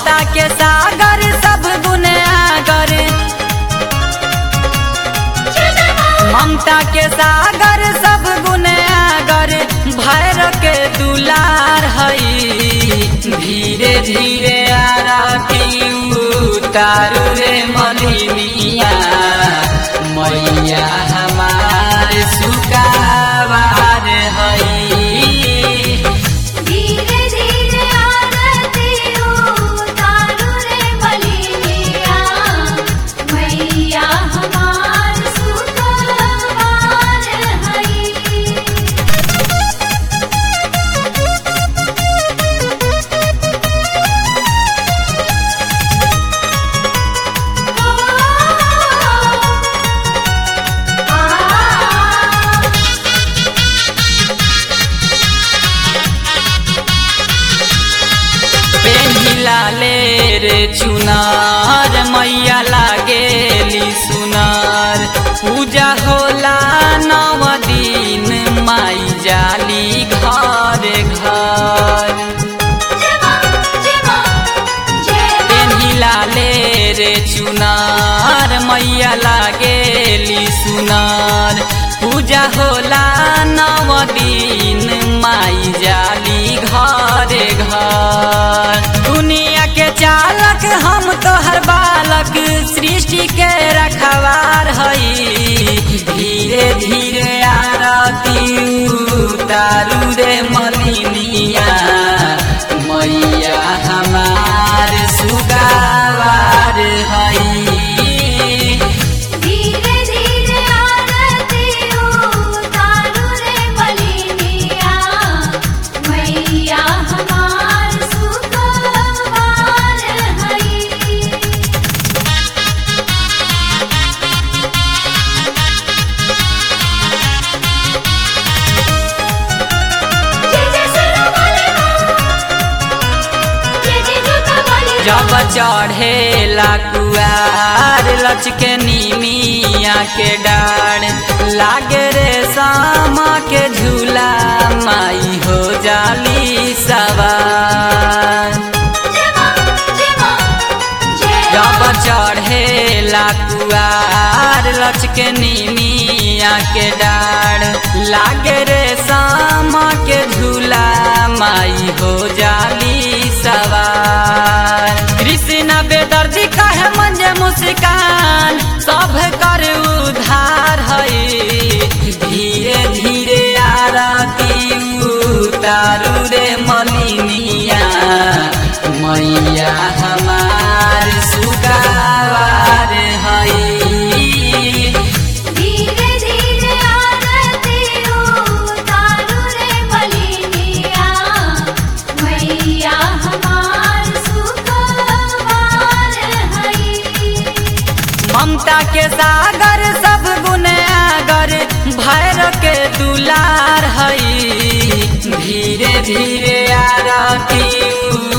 ममता के सागर सब गुने आगर ममता के सागर सब गुने आगर भैर के दुलार हई धीरे धीरे आरती उतारू रे मलिनिया मैया हमार सुकावार हई धीरे धीरे आरती उतारू रे मलिनिया मैया हमार सुखवार हई पेहिला ले रे चुनार मैया लागेली सुनार पूजा होला नव दिन माई जाली घर घर पेहिला ले रे चुनार मैया लागेली सुनार पूजा होला नव दिन माई जाली घरे घर दुनिया के चालक हम तोहर बालक सृष्टि के रखवार हई धीरे धीरे आरती उतारू रे मलिनिया मैया हमार सुगावार हई धीरे धीरे आरती उतारू रे मलिनिया मैया हमार सुखवार हई जय जय सुनो बोले जय जय जोता बोले जब चढ़ेला कुआर लचके नीमिया के डार लागे रे सामा के झूला माई हो जाली सवार जय मां जय मां जय जब चढ़ेला कुआर लचके नीमिया के डार लागे रे सामा के झूला माई हो जाली सवार कृष्ण बेदर्दी कहे मंजे मुस्कान सब कर उधार हई धीरे धीरे आरती उतारू रे मलिनिया मैया हमार सुगावार हई धीरे धीरे आरती उतारू रे मलिनिया मैया हमार सुखवार हई ममता के सागर सब गुने आगर भैर के दुलार हई धीरे धीरे आरती